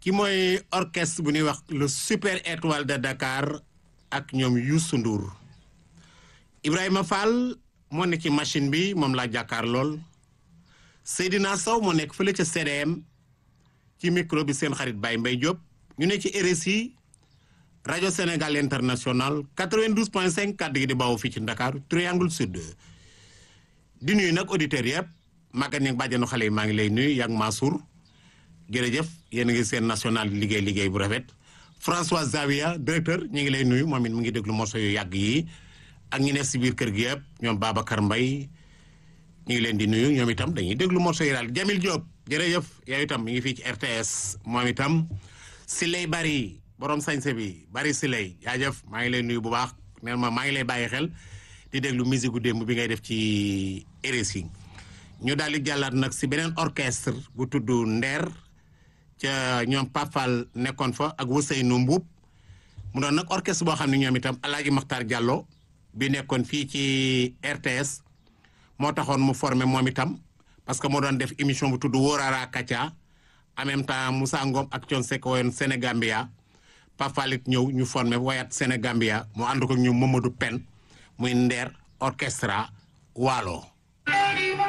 ki mooy orchestre bu ñuy wax le super étoile de Dakar ak ñoom Youssou Ndour Ibrahima Fall moo nekk ci machine bi moom laa jàkkaar lool Seydina Sow moo nekk fële ca CDM ci micro bi seen xarit Baye Mbaye Diop ñu ne ci RSI rajo Sénégal international 92.5 kàddu gi di bawoo fii ci Dakar Triangle Sud di nuyu nag auditeurs yëpp Maguette Niang bàjjenu xale yi maa ngi lay nuyu yak Mansour jërëjëf yéen a ngi seen national liggéey liggéey bu rafet François Zavia directeur ñu ngi lay nuyu moom it mu ngi déglu morceau yu yàgg yi ak ñi ne si biir kër gi yëpp ñoom Babacar Mbaye ñu ngi leen di nuyu ñoom itam dañuy déglu morceau yi daal Jamil Diop jërëjëf yow itam mi ngi fii ci RTS moom itam si lay bari borom sañse bi bari si lay jaajëf maa ngi lay nuyu bu baax neen ma maa ngi lay bàyyi xel di déglu musique gu démb bi ngay def ci RSI ñu daal di jàllaat nag si beneen orchestre bu tudd Nder ca ñoom Papal nekkoon fa ak Ousseynou Mbuub mu doon nag orchestre boo xam ne ñoom itam Alaaji Maxtaar Diallo bi nekkoon fii ci RTS moo taxoon mu formé moom itam parce que moo doon def émission bu tudd Wóorara Kacha en même temps Moussa Ngom ak Thione Seck woyoon Sénégambia Papal it ñëw ñu formé woyat Sénégambia mu ànd ko ñu Mamadou Pen muy Nder orchestra Waalo